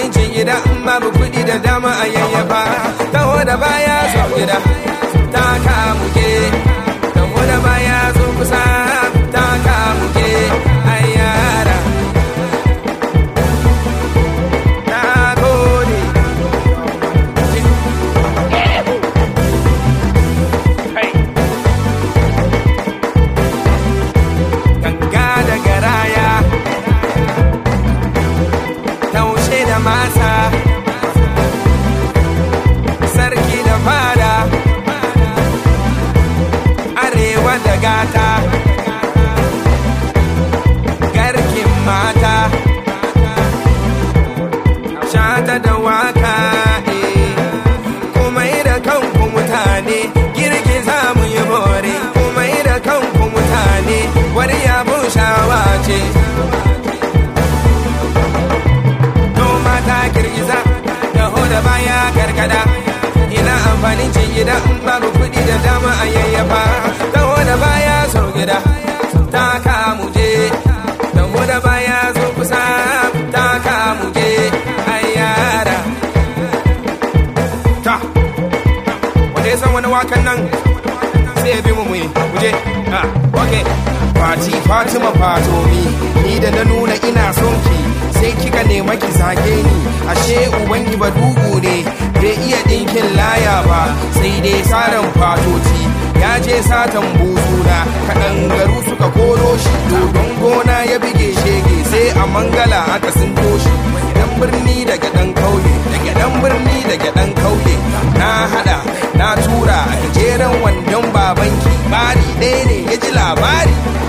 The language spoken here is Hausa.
amfanin cin gida in babu kuɗi da dama a yayyafa taho da baya zo gida ta kamuke taho da baya zo kusa ta kamuke ayyara na gode ganga da garaya taushe da masa sarki da fada arewa da gata garkin mata shata da waka eh. kuma da kanku mutane girgiza mu yi bore kuma da kanku mutane wani yabon shawa ce noma ta girgiza da hoda baya karkada ina amfanin cin gida in babu kuɗi da dama a yayyafa da hoda baya so gida ta kamu je da hoda baya zo kusa ta kamu je ayyara ta wanda ya san wani wakan nan sai ya bi mu muyi muje ha okay Fati Fatima Fatomi ni da na nuna ina son ki sai kika nema ki zage ni ashe ubangi ba dugu ne bai iya dinkin laya ba sai dai saran fatoti ya je satan buzuna kaɗangaru suka koro shi dodon gona ya bige shege sai a mangala aka sun toshi dan birni daga dan kauye daga dan birni daga dan kauye na hada na tura a gajeren wandon babanki bari ɗaya ne ya ji labari